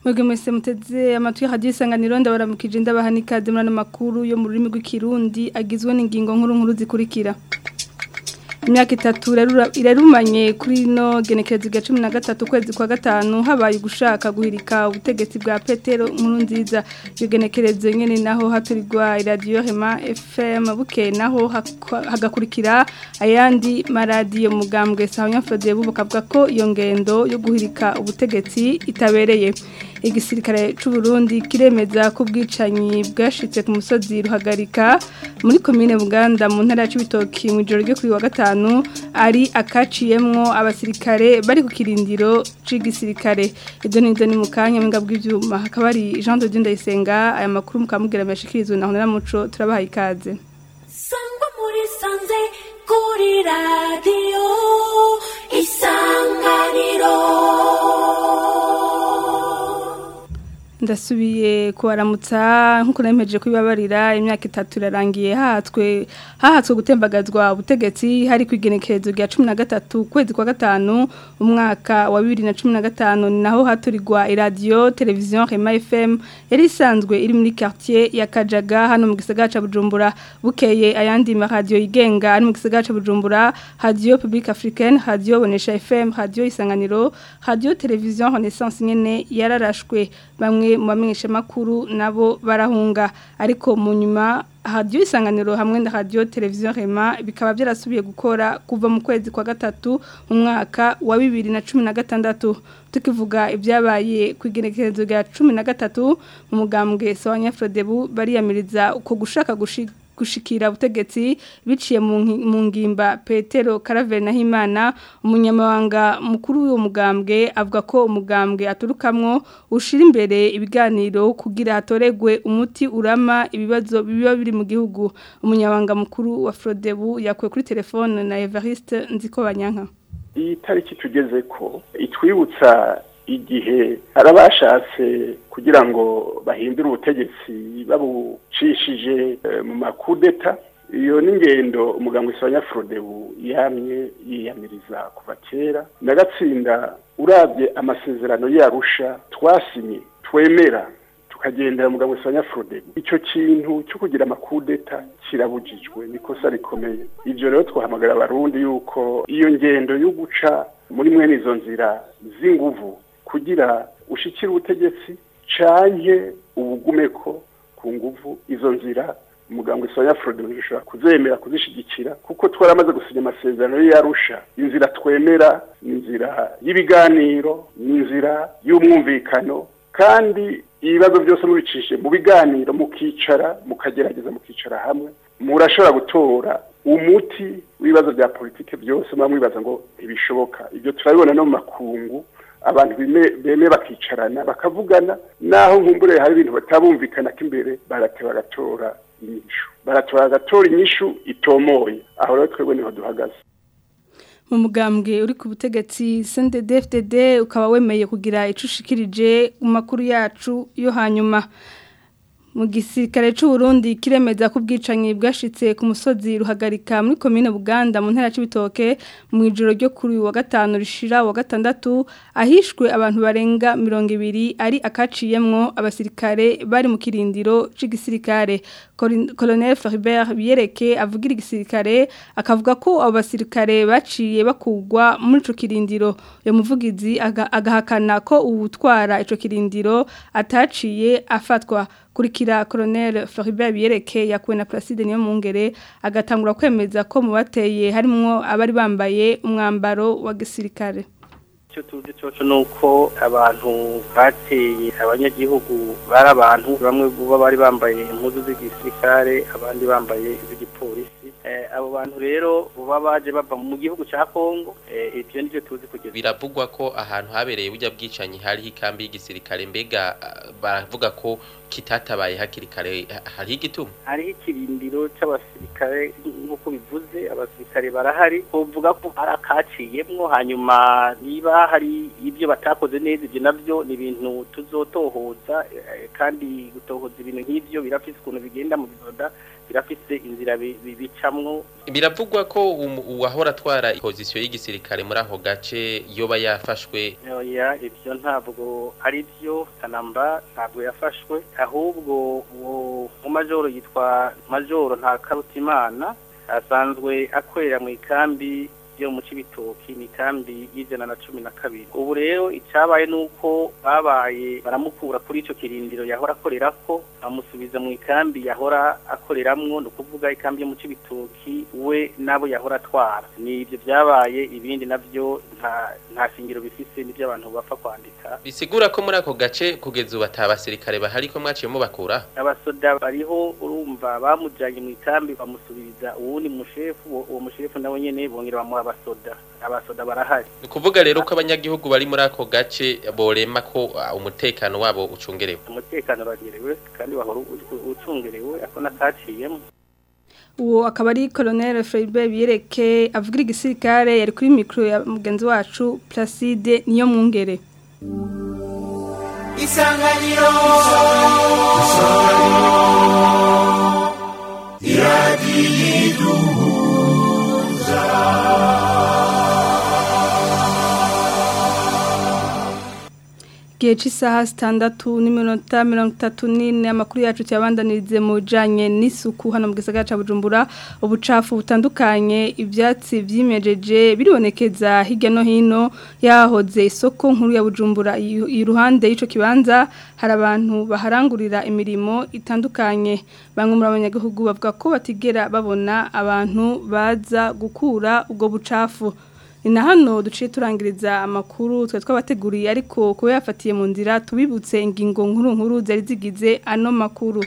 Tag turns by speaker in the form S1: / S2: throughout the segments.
S1: mwebwe mwese muteze amatwi hadiyo isanganiro ndabaramukije ndabaha n'ikaze muri ano makuru yo mu rurimi rw'ikirundi agizwe n'ingingo nkuru nkuru zikurikira imyaka itatu irarumanye kuri no genekerezo rya cumi na gatatu ukwezi kwa gatanu habaye gushaka guhirika ubutegetsi bwa petero nkuru nziza iyo genekerezo nyine naho haturirwa iradiyo hema fm buke naho hagakurikira ayandi maradiyo mugambwe sawa nyafode buvuga ko iyo ngendo yo guhirika ubutegetsi itabereye igisirikare cy'u Burundi kiremeza ko ubwicanyi bwashitse ku musozi ruhagarika muri komine Buganda mu ntara ya Cibitoki mu ijoro ryo kuri wa gatanu ari akaciyemwo abasirikare bari ku kirindiro c'igisirikare ibyo nizo ni mu kanya mbwa bw'ivyuma hakaba ari Jean de Dieu Ndayisenga aya makuru mukamubwira mashikirizwe na Honora Muco turabaha ikaze
S2: sangwa muri sanze kuri radio isanganiro
S1: ndasubiye kubaramutsa nk'uko nemeje kubibabarira imyaka itatu irarangiye hahatswe hahatswe gutembagazwa ubutegetsi hari ku igenekerezo rya cumi na gatatu ukwezi kwa gatanu umwaka wa bibiri na cumi na gatanu ni naho haturirwa iradiyo televiziyo rema fm yari isanzwe iri muri quartier ya kajaga hano mu gisagara ca bujumbura bukeye ayandi maradiyo yigenga ari mu gisagara ca bujumbura radiyo publique africaine radiyo bonesha fm radiyo isanganiro radiyo televiziyo renaissance nyene yararashwe bamwe mu bamenyesha makuru nabo barahunga ariko mu nyuma radio isanganiro hamwe na radio televiziyo Rema bikaba byarasubiye gukora kuva mu kwezi kwa gatatu mu mwaka wa 2016 tukivuga ibyabaye ku igenekerezo rya 13 mu mugambwe Sawanya Frodebu bariyamiriza uko gushaka gushika gushikira ubutegetsi biciye mu ngimba Petero Caravelle Nahimana umunyamabanga mukuru w'uwo mugambwe avuga ko umugambwe aturukamwo ushira imbere ibiganiro kugira hatoregwe umuti urama ibibazo biba biri mu gihugu umunyamabanga mukuru wa Frodebu yakuwe kuri telefone na Evariste Nzikobanyanka
S3: iyi tariki tugeze ko itwibutsa igihe arabashatse kugira ngo bahindure ubutegetsi babucishije mu makudeta iyo n'ingendo umuganga usanga Frodebu yamye yiyamiriza kuva kera nagatsinda urabye amasezerano yarusha twasinye twemera tukagendera umuganga usanga Frodebu icyo kintu cyo kugira amakudeta kirabujijwe nikosa rikomeye ibyo rero twahamagara abarundi yuko iyo ngendo yo guca muri mwene izo nzira z'inguvu kugira ushikire ubutegetsi canke ubugumeko ku nguvu izo nzira umuganga isoya Frodo bishobora kuzemera kuzishigikira kuko twaramaze gusinya amasezerano yarusha inzira twemera inzira y'ibiganiro inzira y'umwumvikano kandi ibibazo byose mubicishe mu biganiro mukicara mukagerageza mukicara hamwe murashobora gutora umuti w'ibibazo bya politike byose muba mwibaza ngo ntibishoboka ibyo turabibona no mu makungu abantu beme bakicarana bakavugana naho nkumbure hari ibintu batabumvikana ko imbere barateba bagatora inyishu baratora bagatora inyishu itomoye aho rero twebwe niho duhagaze
S1: mu mugambwe uri ku butegetsi CNDD-FDD ukaba wemeye kugira icushikirije mu makuru yacu yo hanyuma mu gisirikare cy'u Burundi kiremeza ko ubwicanyi bwashitse ku musozi ruhagarika muri komine Buganda mu ntara y'Ibitoke mu ijoro ryo kuri wa gatanu rishira wa gatandatu ahishwe abantu barenga 200 ari akaciyemwo abasirikare bari mu kirindiro c'igisirikare Colonel Floribert Biereke avugira igisirikare akavuga ko abo basirikare baciye bakugwa muri ico kirindiro uyo muvugizi agahakana ko uwutwara ico kirindiro ataciye afatwa kurikira Colonel Floribert Biereke yakuwe na Placide niyo mungere agatangura kwemeza ko mu bateye harimo abari bambaye umwambaro wa gisirikare
S4: icyo tuzi cyoco nuko abantu bateye abanyagihugu bari abantu bamwe buba bari bambaye impuzu z'igisirikare abandi bambaye iz'igipolisi abo bantu rero buba baje bava mu gihugu cya Kongo ibyo nivyo tuzi kugeza
S5: biravugwa ko ahantu habereye burya bwicanyi hariho ikambi y'igisirikare mbega baravuga ko kitatabaye hakiri kare ha- hariho igituma
S4: hariho ikirindiro c'abasirikare nk'uko bivuze abasirikare barahari kuvuga ko ari akaciyemwo hanyuma niba hari ibyo batakoze neza ibyo navyo ni ibintu tuzotohoza eh, kandi gutohoza ibintu nk'ivyo birafise ukuntu bigenda mu bizoda birafise inzira bi- bi- bicamwo
S5: biravugwa ko umu- uwahora atwara pozisiyo y'igisirikare muri ako gace yoba yafashwe
S4: oya ibyo ntabwo ari byo kanamba ntabwo yafashwe ahubwo uwo mu majoro yitwa majoro nta karutimana asanzwe akorera mu ikambi yo mu cibitoki ni ikambi y'ijana na cumi na kabiri ubu rero icyabaye ni uko babaye baramukura kuri ico kirindiro yahora akorerako bamusubiza mu ikambi yahora akoreramwo ni ukuvuga ikambi yo mu cibitoki we nabo yahora atwara ni ibyo byabaye ibindi navyo nta nta shingiro bifise n'ibyo abantu bapfa kwandika
S5: bisigura ko muri ako gace kugeza ubu ata basirikare bahari ko mwaciye mubakura
S4: abasoda bariho urumva bamujanye mu ikambi bamusubiriza uwundi mushefu uwo- uwo mushefu nawe nyene bongera bamuha abasoda abasoda barahari
S5: ni ukuvuga rero ko abanyagihugu bari muri ako gace borema ko ah, umutekano wabo ucungerewe
S4: umutekano uragerewe kandi wahora u- u- ucungerewe ako nakaciyemo
S1: uwo akaba ari colonel Freibe biyereke avugira igisirikare yari kuri mikro ya mugenzi wacu Placide niyo mwungere
S6: isanganiro
S1: Gihe cy'isaha sitandatu n'iminota mirongo itatu n'ine amakuru yacu cyabandanirize mu bijyanye n'isuku hano mu gisagara cya Bujumbura ubucafu butandukanye ibyatsi byimejeje biribonekeza hirya no hino yahoze isoko nkuru ya Bujumbura i- iruhande y'icyo kibanza hari abantu baharangurira imirimo itandukanye bamwe muri abanyagihugu bavuga ko batigera babona abantu baza gukura ubwo bucafu ni na hano duciye turangiriza amakuru twe twabateguriye ariko kuba yafatiye mu nzira tubibutse ingingo nkuru nkuru zari zigize ano makuru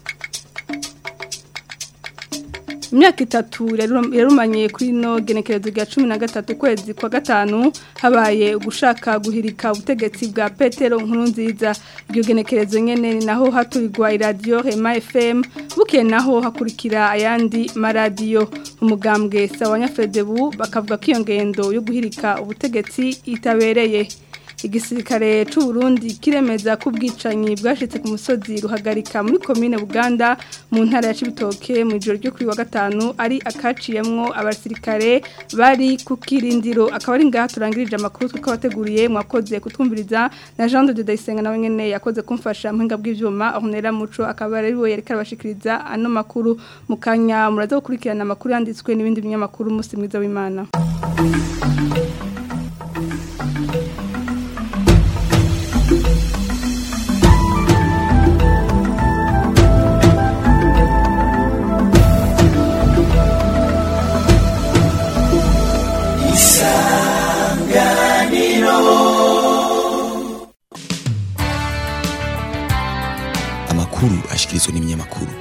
S1: imyaka itatu yaru- yarumanye kuri ino genekerezo rya cumi na gatatu ukwezi kwa gatanu habaye ugushaka guhirika ubutegetsi bwa petero nkuru nziza iryo genekerezo nyene ni naho haturirwa iradiyo hema fm bukeye naho hakurikira ayandi maradiyo umugambwe sawa nyafredebu bakavuga ko iyo ngendo yo guhirika ubutegetsi itabereye igisirikare c'u Burundi kiremeza ko ubwicanyi bwashitse ku musozi ruhagarika muri komine Buganda mu ntara ya Cibitoke mu ijoro ryo kuri wa gatanu ari akaciyemwo abasirikare bari ku kirindiro akaba ari ngaha turangirije amakuru twakabateguriye mwakoze kutwumviriza na Jean de Dayisenga nawe nyene yakoze kumfasha mpinga bw'ivyuma ahonera muco akaba ari we yereka abashikiriza ano makuru mu kanya muraza gukurikirana amakuru yanditswe n'ibindi binyamakuru musi mwiza w'Imana
S7: amakuru ashikirizwa n'ibinyamakuru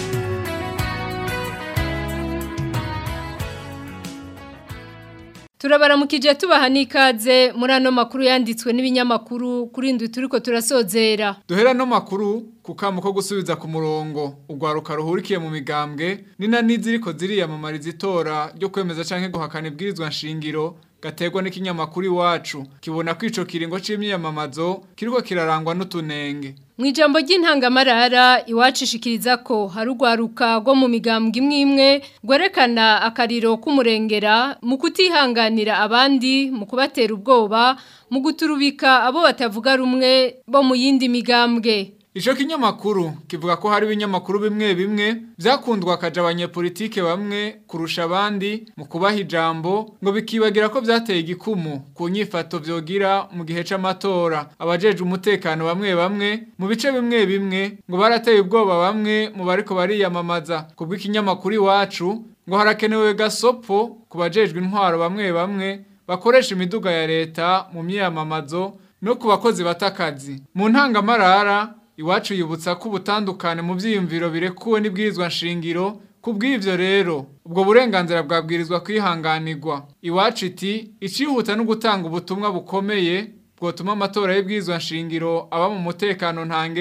S8: turabaramukije tubaha n'ikaze muri ano makuru yanditswe n'ibinyamakuru kuri ndwi turiko turasozera
S9: duhera no makuru ku kamo ko gusubiza ku murongo urwaruka ruhurikiye mu migambwe nina n'iziriko ziriyamamariza itora ryo kwemeza canke guhakana ibwirizwa nshingiro gategwa n'ikinyamakuru iwacu kibona ko ico kiringo c'imyiyamamazo kiriko kirarangwa n'utunenge
S8: mu ijambo ry'intangamarara iwacu ishikiriza ko hari urwaruka rwo mu migambwe imwe imwe rwerekana akariro k'umurengera mu kutihanganira abandi mu kubatera ubwoba mu guturubika abo batavuga rumwe bo mu yindi migambwe
S9: Ico kinyamakuru kivuga ko hari ibinyamakuru bimwe bimwe vyakundwa akaja abanyepolitike bamwe kurusha abandi mu kubaha ijambo ngo bikibagira ko vyateye igikumu ku nyifato vyogira mu gihe c'amatora abajeje umutekano bamwe bamwe mu bice bimwe bimwe ngo barateye ubwoba bamwe mu bariko bariyamamaza kubw'ikinyamakuru iwacu ngo harakenewe gasopo ku bajejwe intwaro bamwe bamwe bakoresha imiduga ya leta mu myiyamamazo no ku bakozi batakazi mu ntangamarara iwacu yibutsa ko ubutandukane mu byiyumviro birekuwe n'ibwirizwa nshingiro ku bw'ibyo rero ubwo burenganzira bwabwirizwa kwihanganirwa iwacu iti icihuta no gutanga ubutumwa bukomeye bwotuma amatora y'ibwirizwa nshingiro aba mu mutekano ntangere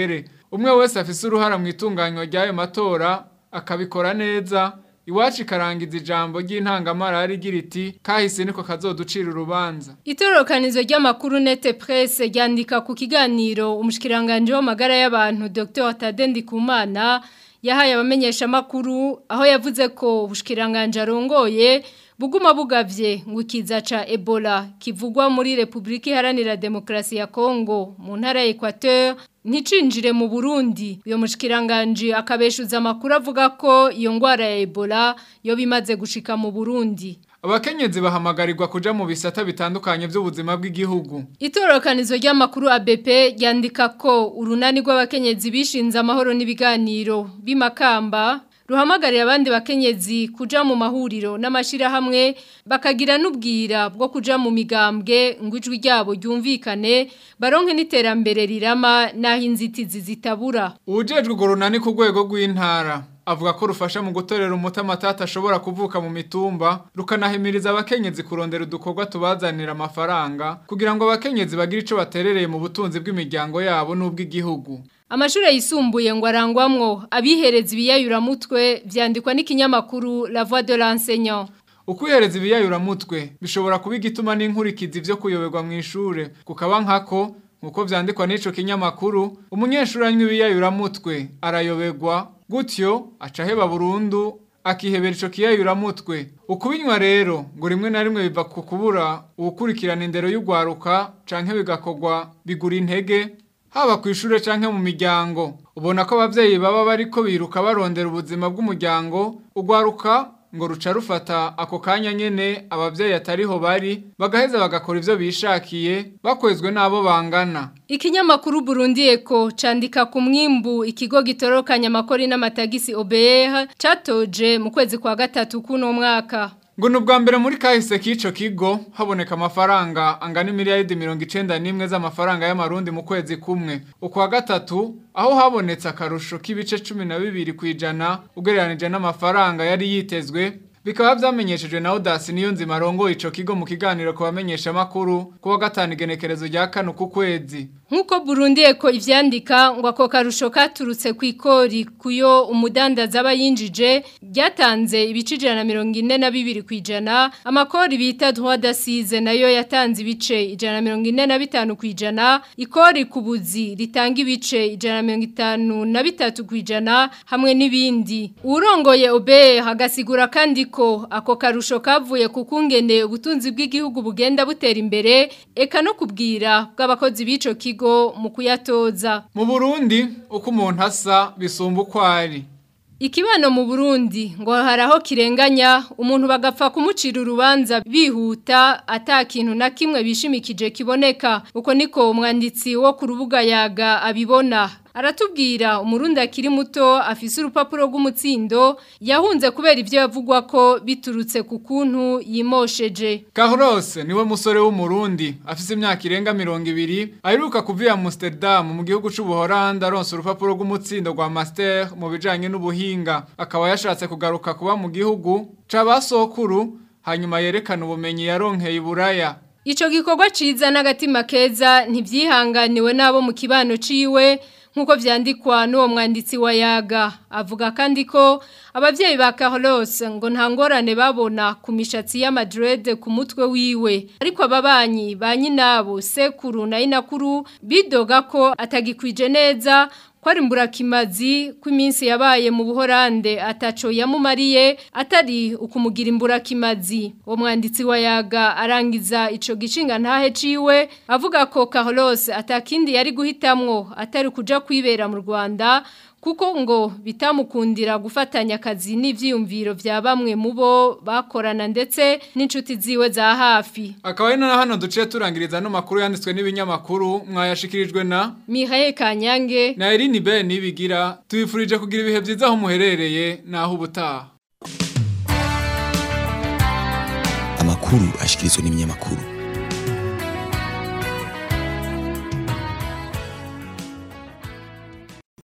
S9: umwe wese afise uruhara mu itunganywa ry'ayo matora akabikora neza iwacu ikarangiza ijambo ry'intangamara rigira iti kahise niko kazoducira urubanza
S8: Itorokanizo ry'amakuru nete presse ryandika ku kiganiro umushikiranganje w'amagara y'abantu Dr. Tade Ndikumana yahaye abamenyesha makuru aho yavuze ko ubushikiranganje arongoye buguma bugavye ngo ikiza ca Ebola kivugwa muri Republika Iharanira Demokarasi ya Kongo mu ntara ya Equateur nticinjire mu Burundi uyo mushikiranganje akabeshuza amakuru avuga ko iyo ngwara ya Ebola yo bimaze gushika mu Burundi
S9: abakenyezi bahamagarirwa kuja mu bisata bitandukanye by'ubuzima bw'igihugu
S8: Itorokanizo ry'amakuru ABP ryandika ko urunani rw'abakenyezi bishinze amahoro n'ibiganiro bimakamba ruhamagarira abandi bakenyezi kuja mu mahuriro n'amashirahamwe bakagira n'ubwira bwo kuja mu migambwe ngo ijwi ryabo ryumvikane baronke n'iterambere rirama naho inzitizi zitabura
S9: ubujejwe urwo runani ku rwego rw'intara avuga ko rufasha mu gutorera umuti amatata ashobora kuvuka mu mitumba rukanahimiriza abakenyezi kurondera udukorwa tubazanira amafaranga kugira ngo abakenyezi bagire ico baterereye mu butunzi bw'imiryango yabo n'ubw'igihugu
S8: Amashure yisumbuye ngo arangwamwo abihereza ibiyayuramutwe vyandikwa n'ikinyamakuru La Voix de l'enseignant.
S9: Ukwihereza ibiyayuramutwe bishobora kuba igituma n'inkurikizi vyo kuyoberwa mu ishure kukaba nkako nkuko vyandikwa n'ico kinyamakuru umunyeshuri anywa ibiyayuramutwe arayoberwa gutyo aca aheba burundu akihebera ico kiyayuramutwe ukubinywa rero ngo rimwe na rimwe biva ku kubura ugukurikirana indero y'ugwaruka canke bigakorwa bigura intege haba ku ishure canke mu miryango ubona ko abavyeyi baba bariko biruka barondera ubuzima bw'umuryango ugwaruka ngo ruca rufata ako kanya nyene abavyeyi atariho bari bagaheza bagakora ivyo bishakiye bakwezwe n'abo bangana
S8: Ikinyamakuru Burundi Eko candika ku mwimbu ikigo gitorokanya amakori n'amatagisi OBR catoje mu kwezi kwa gatatu kuno mwaka
S9: ngo nubwa mbere muri kahise k'ico kigo haboneka amafaranga angana miliyaridi mirongo icenda n'imwe z'amafaranga y'amarundi mu kwezi kumwe ukwa gatatu aho habonetse akarusho k'ibice cumi na bibiri kw'ijana ugereranije n'amafaranga yari yitezwe bikaba vyamenyeshejwe na Audace niyo nzima arongoye ico kigo mu kiganiro ku bamenyesha makuru kuwa gatanu igenekerezo rya kane ku kwezi
S8: Nkuko Burundi eko ivyandika ngo ako karusho katurutse ku ikori kuyo umudandaza aba yinjije ryatanze ibice na mirongo ine na bibiri kwijana amakori bita droit d'assise nayo yatanze ibice ijana na mirongo ine na bitanu kwijana ikori ku buzi ritanga ibice ijana na mirongo itanu na bitatu kwijana hamwe n'ibindi urongoye obe hagasigura kandi ko ako karusho kavuye ku kungene ubutunzi bw'igihugu bugenda butera imbere eka no kubwira bw'abakozi b'ico kigo mu kuyatoza
S9: mu Burundi uko umuntu asa bisumba uko ari
S8: Ikibano mu Burundi ngo haraho kirenganya umuntu bagapfa kumucira urubanza bihuta ata kintu na kimwe bishimikije kiboneka uko niko umwanditsi wo ku rubuga yaga abibona aratubwira umurundi akiri muto afise urupapuro rw'umutsindo yahunze kubera ivyo yavugwa ko biturutse ku kuntu yimosheje
S9: Carlos niwe musore w'umurundi afise imyaka irenga mirongo ibiri aheruka kuva Amsterdam mu gihugu c'ubuholandi aronse urupapuro rw'umutsindo rwa master mu bijanye n'ubuhinga akaba yashatse kugaruka kuba mu gihugu c'abasokuru hanyuma yerekana ubumenyi yaronkeye iburaya
S8: Ico gikorwa ciza n'agatima keza ntivyihanganiwe nabo mu kibano ciwe nkuko vyandikwa n'uwo mwanditsi wa yaga avuga kandi ko abavyeyi ba Carlos ngo nta ngorane babona ku mishatsi ya Madrid ku mutwe wiwe ariko ababanyi ba nyinabo sekuru na inakuru bidoga ko atagikwije neza kwari imburakimazi ko iminsi yabaye mu buhorande ataco yamumariye atari ukumugira imburakimazi uwo mwanditsi wa yaga arangiza ico gishinga ntahe ciwe avuga ko Carlos atakindi yari guhitamwo atari kuja kwibera mu Rwanda kuko ngo bitamukundira gufatanya akazi n'ivyiyumviro vya bamwe mu bo bakorana ndetse n'inshuti ziwe za hafi
S9: akaba ari na hano duciye turangiriza no makuru yanditswe n'ibinyamakuru mwayashikirijwe na
S8: Mihaye Kanyange
S9: na Eline Ben nibigira tubifurije kugira ibihe byiza aho muherereye naho ubutaha
S7: amakuru ashikirizwa n'ibinyamakuru